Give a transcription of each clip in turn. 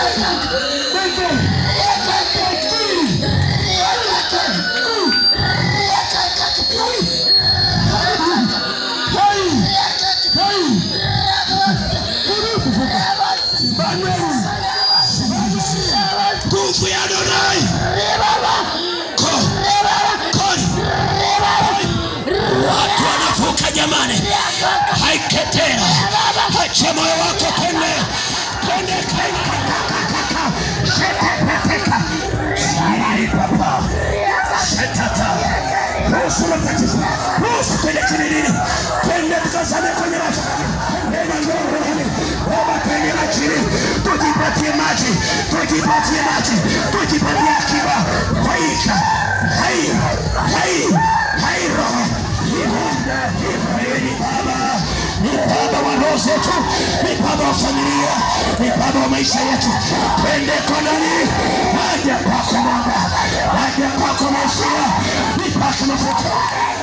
nguvu ya Adonai. Ko- koni. Watu wanavuka jamani, haiketera, acha moyo wako twende, twende kaika sheteteka papa shetata ruhusu matatizo, ruhusu twende kililini, twende tukazame kwenye maji, ema njoo rohoni, baba twende majini, tujipatie maji, tujipatie maji, tujipatie akiba, haika hai hai hai roho ni baba ni baba wa roho zetu, ni baba wa familia, ni baba wa maisha yetu. Twende konani, haja kwako Baba, haja kwako Mesia, nipake mafuta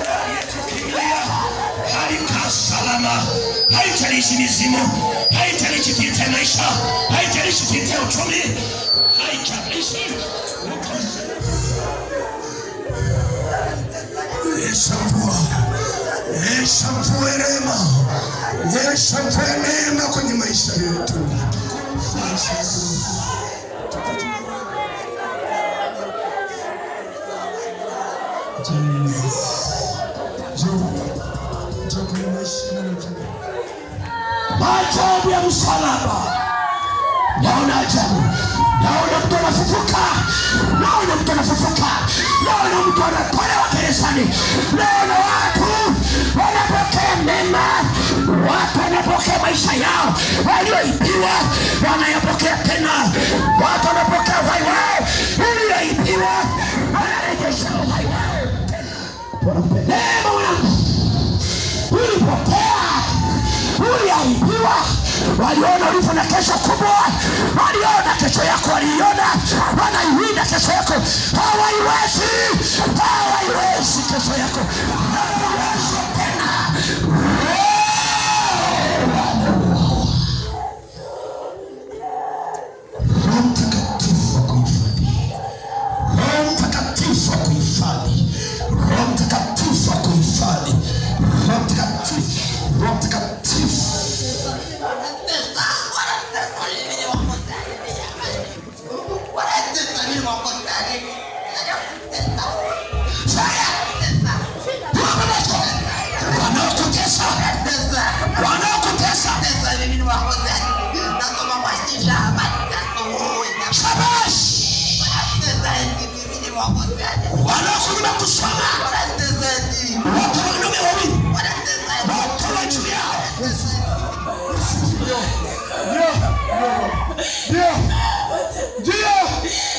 halikaa salama, haitalishi mizimu, haitalishi vita ya maisha, haitalishi vita ya uchumi, haitalishi Yesu mvua, Yesu mvua rehema, Yesu mvua neema kwenye maisha yetu. Maajabu ya msalaba, naona ajabu, naona mtu anafufuka, naona mtu anafufuka, naona mtu anatolewa gerezani, naona watu wanapokea mema, watu wanapokea maisha yao walioibiwa, wanayapokea tena, watu wanapokea uhai wao ulioibiwa, wanarejesha uhai wao tena. Neema mwanangu, ulipotea uliaibiwa, waliona ulivyo na kesho kubwa, waliona kesho yako, waliiona, wanaiwinda kesho yako, hawaiwezi, hawaiwezi kesho yako, hawaiwezi tena. Roho Mtakatifu wa kuhifadhi, Roho Mtakatifu wa kuhifadhi, Roho Mtakatifu wa kuhifadhi, Roho Mtakatifu, Roho Mtakatifu wanaokutesa wanaokutesa shabash wanaokunyima kusoma watu wanaume wawili watoa juu yao Ndio. Ndio.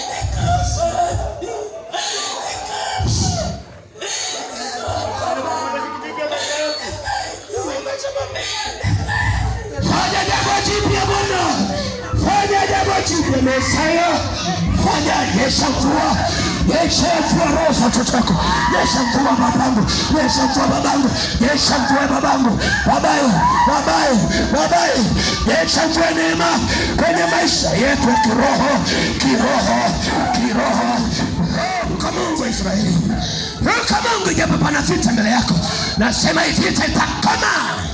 fanya jambo jipya bwana fanya jambo jipya mesaya fanya yesha mvua yesha mvua roho za watoto wako yesha mvua babangu yesha mvua babangu yesha mvua babangu babaye babaye babaye yesha mvua neema kwenye maisha yetu ya kiroho kiroho kiroho Ruka Mungu wa Israeli, ruka Mungu, japo pana vita mbele yako, nasema hii vita itakoma.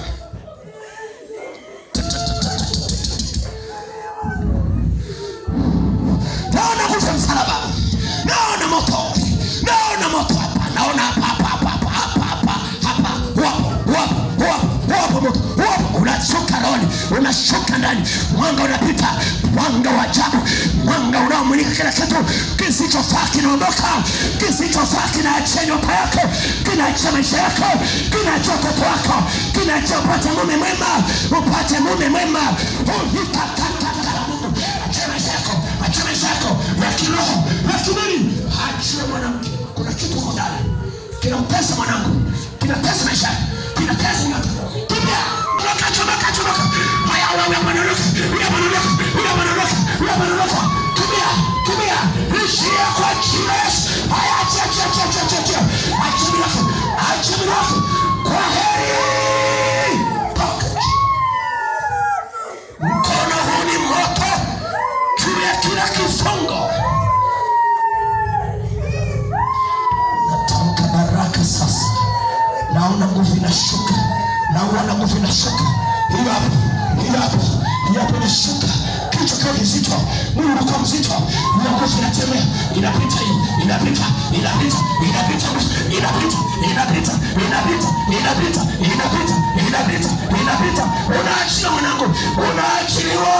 naona nguvu ya msalaba, naona moto, naona moto hapa, naona hapa hapa hapa hapa hapa hapa hapa, wapo wapo wapo wapo moto wapo, unashuka rohoni, unashuka ndani, mwanga unapita, mwanga wa ajabu, mwanga unaomulika kila kitu kisichofaa kinaondoka, kisichofaa kinaachia nyota yako, kinaachia maisha yako, kinaachia watoto wako, kinaachia upate mume mwema, upate mume mwema, ulikakakaka Mungu, achia maisha yako, achia maisha yako ya kiroho, ya kimwili, achia mwanamke, kuna kitu huko ndani kinampesa mwanangu, kinatesa maisha yako, kinatesa nyota, kimbia, chomoka, chomoka, chomoka, haya, wewe mwanaruka, wewe mwanaruka, wewe mwanaruka, wewe mwanaruka, kimbia, kimbia, ishia kwa jina la Yesu, haya, achia, achia, achia, achia, achia, achia, achia mirafu, achia mirafu, kwa heri, toka mkono huu ni moto juu naona nguvu inashuka naona nguvu inashuka hiyo hapo hiyo hapo hiyo hapo inashuka kichwa kiwa kizito mwili unakuwa mzito hiyo nguvu inatembea inapita hii inapita inapita inapita inapita inapita inapita inapita inapita inapita inapita unaachia mwanangu unaachiliwa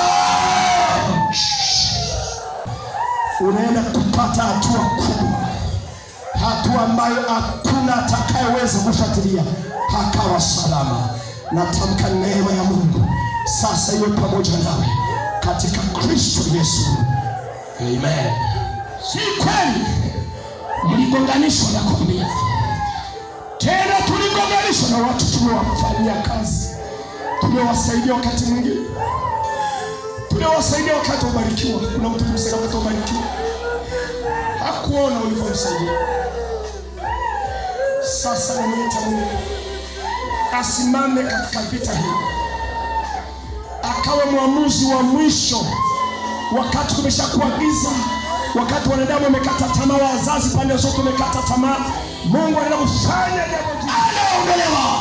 unaenda kupata hatua kubwa hatua ambayo hakuna atakayeweza kufuatilia hakawa salama natamka neema ya mungu sasa iwe pamoja nawe katika kristo yesu amen si kweli mligonganishwa nakwambia tena tuligonganishwa na watu tuliowafanyia kazi tuliowasaidia wakati mwingine tuliowasaidia wakati wabarikiwa kuna mtu kumsaidia wakati wabarikiwa hakuona ulivyomsaidia sasa namwita mungu asimame katika vita hii akawe mwamuzi wa mwisho wakati kumeshakuwa giza wakati wanadamu wamekata tamaa wazazi pande zote wamekata tamaa mungu anaenda kufanya jambo jipya. anaondolewa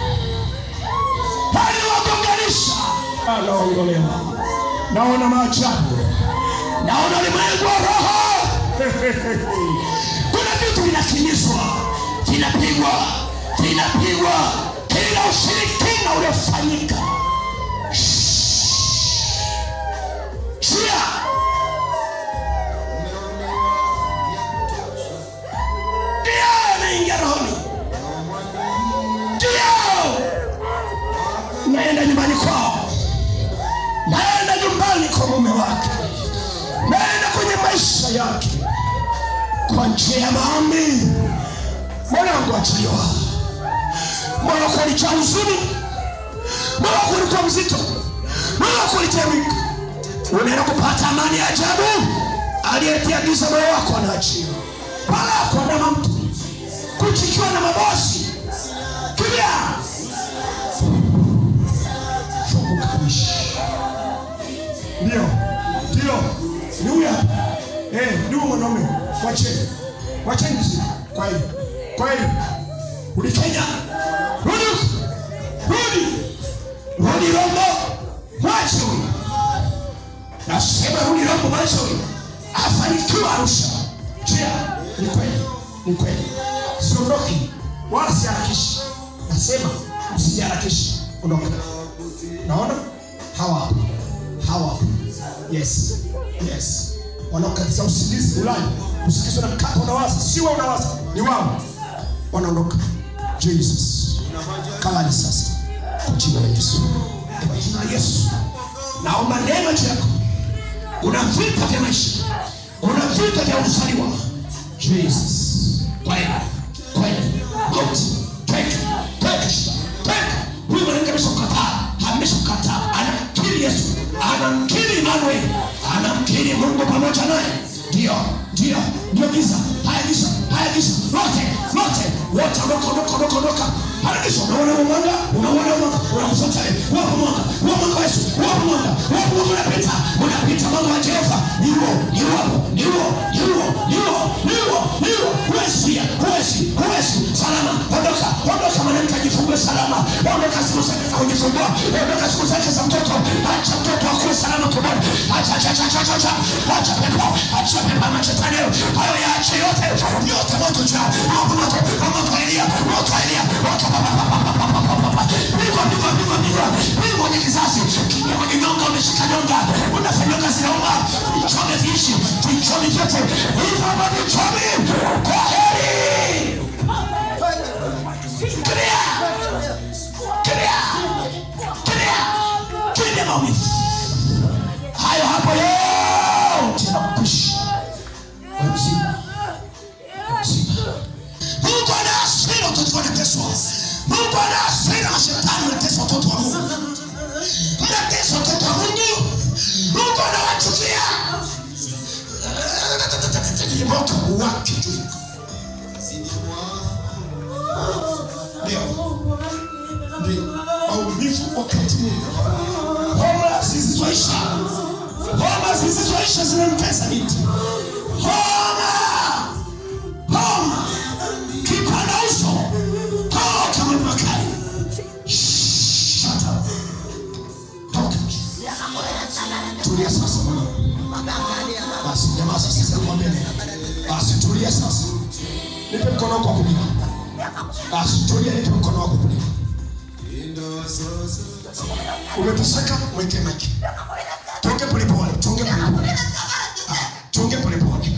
aliwagonganisha anaondolewa naona maajabu naona ulimwengu wa roho kuna vitu vinakimbizwa vinapigwa vinapigwa kila ushirikina uliofanyika chia ndio anaingia rohoni ndio naenda nyumbani kwao naenda nyumbani kwa mume wake naenda kwenye maisha yake kwa njia ya maombi mwanangu achiliwa moyo wako ulijaa huzuni moyo wako ulikuwa mzito moyo wako ulitemika unaenda kupata amani ya ajabu aliyetia giza moyo wako anaachia pala kuandama mtu kuchikiwa na mabosi kimya funguka kabisa ndio ndio ni huyu hapa eh ndio mwanaume wacheni wacheni mziki kwa hiyo kwa hiyo rudi Kenya rudi rudi rudi Rombo mwache huyu nasema rudi Rombo mwache huyu afanikiwa Arusha chia ni kweli ni kweli siondoki wala siharakishi nasema usijiharakishi ondoka naona hawa hapo hawa hapo yes yes wanaokatiza usingizi ulali usingizi unakata unawaza si wewe unawaza ni wao wanaondoka jesus kalani sasa kwa jina la yesu kwa jina la yesu naomba neema juu yako una vita vya maisha una vita vya uzaliwa jesus kweli kweli mauti tweka tweka shida tweka huyu mwanamke ameshakukataa ameshakukataa anamkiri yesu anamkiri Emmanuel anamkiri mungu pamoja naye ndio ndio ndio giza haya giza haya giza lote lote wote ondoka ondoka ondoka ondoka haya giza unaona huo mwanga unaona huo mwanga unakufuata wapo mwanga wapo mwanga wa Yesu wapo mwanga wapo mwanga unapita unapita mwanga wa Jehova ni huo ni wapo ni huo ni huo ni huo ni huo ni huo huwezi pia huwezi huwezi salama ondoka ondoka mwanamke ajifungue salama ondoka siku zake za kujifungua ondoka siku zake za mtoto acha mtoto akuwe salama tumboni acha acha acha acha acha acha pepo acha pepo machetani hayo yaache yote yote moto juu moto moto moto wa Elia moto wa Elia moto pa pa pa pa pa pa pa pa pa Pigwa, pigwa, pigwa, pigwa. Pigwa kwenye kizazi kinga kwenye nyonga umeshika nyonga unafanya kazi naomba vichome viishi vichome vyote hivyo ambavyo vichome kwa heri Clear! Clear! Clear! Clear maumivu. Hayo hapo yote nakukwisha. Wewe mzima. Wewe mzima. Mungu ana hasira watoto wanateswa. Mungu ana hasira mashetani wanateswa watoto wa Mungu. Mnateswa watoto wa Mungu. Mungu anawachukia. Moto wake juu. Ndio. Ndio. Maumivu wakati mwingi. Homa zisizoisha. Homa zisizoisha zinamtesa binti. Homa. Homa. Kipanda uso. Toka mwili nipe mkono wako wa kulia basi tulia nipe mkono wako wa kulia umeteseka mweke maji tuonge polepole tuonge polepole Ah, tuonge polepole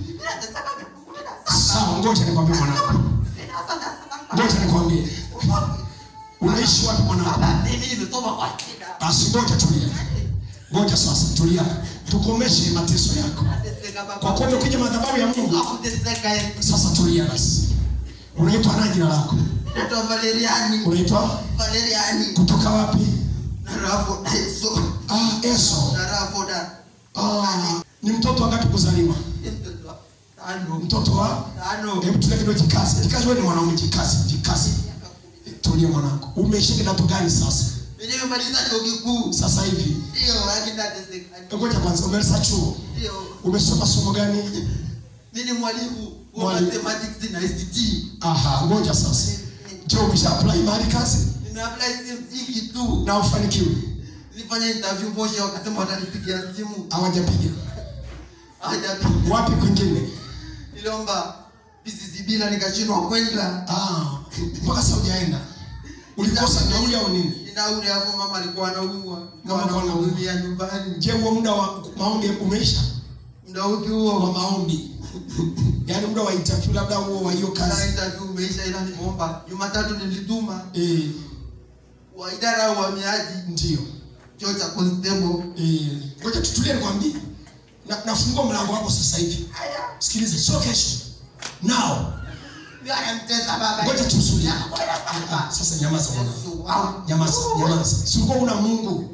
sawa ngoja nikwambie mwanangu ngoja nikwambie unaishi wapi mwanangu mimi nimesoma kwa shida basi ngoja tulia ngoja sasa tulia tukomeshe mateso yako Nateseka baba. kwa kuwa umekuja madhabahu ya mungu Hakuteseka Yesu. sasa tulia basi unaitwa nani jina lako Naitwa Valeriani. unaitwa Valeriani. kutoka wapi Na Rafoda Yesu. ah, eso Na Rafoda. ah, ni mtoto wangapi kuzaliwa Mtoto wa tano. mtoto wa Tano. hebu tulia kidogo jikazi jikazi wewe ni mwanaume jikazi jikazi tulia mwanangu umeshika kidato gani sasa Mimi nimemaliza chuo kikuu. sasa hivi Ndio, lakini nateseka. ngoja kwanza umemaliza chuo Ndio. umesoma somo gani Mimi ni mwalimu wa Mwalimu. mathematics na ICT. aha ngoja sasa je umesha apply mahali kazi Nimeapply CMT kitu. na ufanikiwe Nilifanya interview Moshi wakasema watanipigia simu. hawajapiga Hawajapiga. wapi kwingine Niliomba PCCB na nikashindwa kwenda. Ah, mpaka sasa hujaenda ulikosa nauli au nini Ninauli hapo mama alikuwa anaumwa. Mama alikuwa anaumwa. Anamhudumia nyumbani. je huo muda wa maombi umeisha Muda upi wa huo? maombi yaani muda wa interview labda huo wa hiyo Sasa kazi interview umeisha ila nimeomba. Jumatatu nilituma eh, wa idara ya uhamiaji ndio chuo cha constable. Eh, ngoja tutulie nikwambie na, nafungua mlango wako sasa hivi Haya. sikiliza sio kesho nao Mimi anamtesa baba. ngoja tusulie Nakwenda Ah, baba. sasa nyamaza mwana Yesu wangu. nyamaza nyamaza si ulikuwa una mungu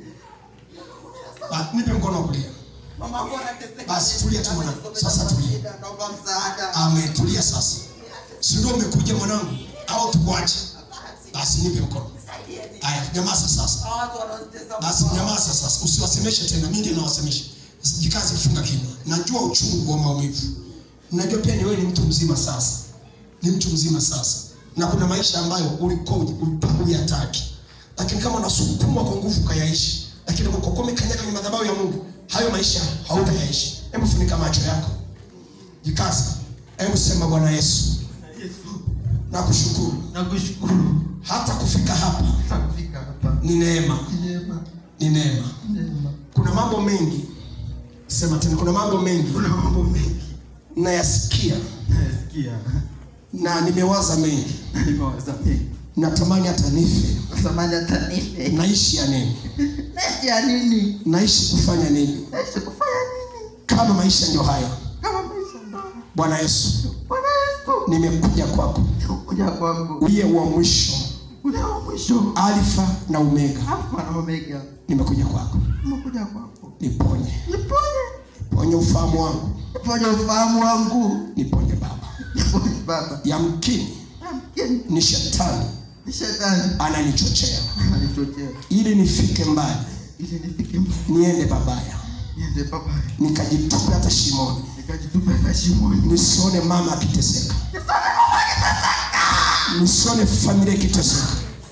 ah, nipe mkono wa kulia Mama yangu anateseka. Basi, tulia tu mwanangu. Sasa tulia. Shida, Naomba msaada. ametulia sasa si ndio umekuja mwanangu au tukuache basi nipe mkono haya nyamaza sasa Hawa watu wanaonitesa basi Mungu. nyamaza sasa usiwasemeshe tena mimi ndiye nawasemesha Sasa jikaze kufunga kinywa najua uchungu wa maumivu najua pia ni wewe ni mtu mzima sasa ni mtu mzima sasa na kuna maisha ambayo ulikuwa huyataki lakini kama unasukumwa kwa nguvu ukayaishi lakini kwa kuwa umekanyaga kwenye madhabahu ya mungu hayo maisha hautayaishi hebu funika macho yako jikaze hebu sema bwana yesu Yesu, nakushukuru nakushukuru hata kufika hapa Hata kufika hapa. ni neema Neema, ni neema neema. kuna mambo mengi sema tena kuna mambo mengi Kuna mambo mengi nayasikia nasikia. na nimewaza mengi Nimewaza mengi. natamani hata nife Natamani hata nife. naishi ya nini Naishi ya nini? naishi kufanya nini Naishi kufanya nini? kama maisha ndio hayo Kama maisha ndio. bwana yesu Bwana Yesu, nimekuja kwako kuja kwangu. uliye wa mwisho Ule wa mwisho. alfa na omega Alfa na Omega. nimekuja kwako Nimekuja kwako. niponye Niponye. ponye ufahamu wangu Niponye ufahamu wangu. niponye baba Niponye Baba. yamkini Amkeni. ni shetani Ni shetani. ananichochea Ananichochea. ili nifike mbali Ili nifike mbali. niende babaya Niende baba. nikajitupe hata shimoni Nikajitupa katika shimoni. nisione mama akiteseka nisione familia ikiteseka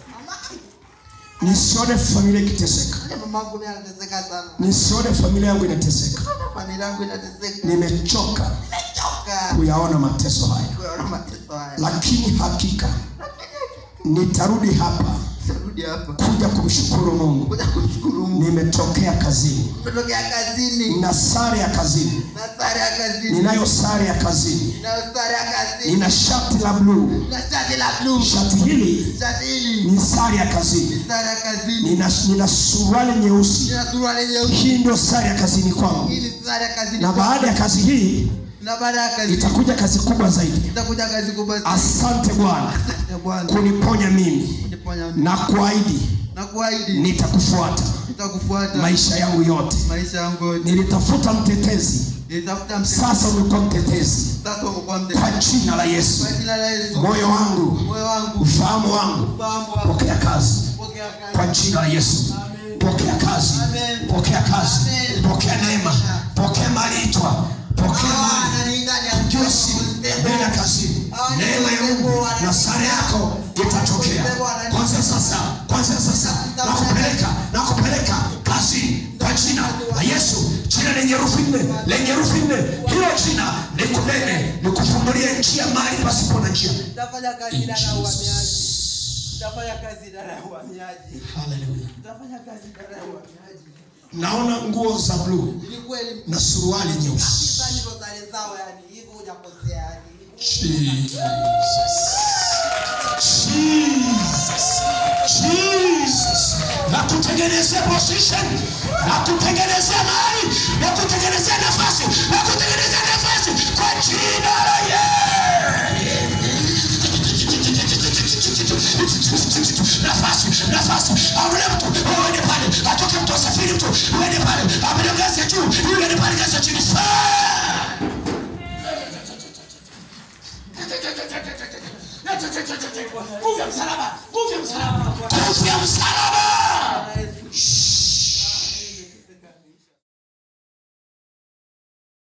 nisione familia ikiteseka Hata mamangu naye anateseka sana. nisione familia yangu inateseka Hata familia yangu inateseka. nimechoka Nimechoka. kuyaona mateso haya Kuyaona mateso haya. lakini hakika nitarudi hapa Sarudi hapa. kuja kumshukuru mungu Kuja kumshukuru Mungu. nimetokea kazini Nimetokea kazini. nina sare ya kazini Na sare ya kazini. ninayo sare ya kazini Na sare ya kazini. nina shati la bluu Na shati la blue. shati hili Shati hili. ni sare ya kazini Sare ya kazini. nina, nina suruali nyeusi Nina suruali nyeusi. hii ndio sare ya kazini kwangu Hii ni sare ya kazini. na baada ya kazi hii na baada ya kazi itakuja kazi kubwa zaidi itakuja kazi kubwa sana. asante bwana Asante Bwana. kuniponya mimi Kuniponya mimi. na kuahidi Na kuahidi nitakufuata nitakufuata maisha yangu yote maisha yangu yote. nilitafuta mtetezi Nitafuta mtetezi. sasa umekuwa mtetezi Sasa umekuwa kwa mtetezi. jina la yesu Kwa jina la Yesu. moyo wangu Moyo wangu. ufahamu wangu Ufahamu wangu. pokea kazi Pokea kwa kazi. jina la yesu Amen. pokea kazi Amen. pokea kazi Amen. pokea neema pokea maliitwa pokea Ah, mali ananiita ni Josi, nenda kazini. Neema ya Mungu na sare yako itatokea. Kwanza sasa, kwanza sasa, nakupeleka, nakupeleka kazini kwa jina la Yesu, jina lenye herufi nne, lenye herufi nne. Hilo jina liko unene nikufungulie njia mahali pasipo na njia Nitafanya kazi idara ya uhamiaji. Nitafanya kazi idara ya uhamiaji. Hallelujah. Nitafanya kazi idara ya uhamiaji. naona nguo za bluu Ili kweli na suruali nyeusi kabisa ndivyo sare zao yani. Hivyo hujakosea yani. Jesus. Jesus. Jesus. na kutengenezea position na kutengenezea mahali na kutengenezea nafasi na kutengenezea nafasi kwa jina la Yesu. nafasi nafasi amle mtu uende pale atoke mtu asafiri mtu uende pale amle ngazi ya juu uende pale ngazi ya chini Fire! nguvu ya msalaba nguvu ya msalaba nguvu ya msalaba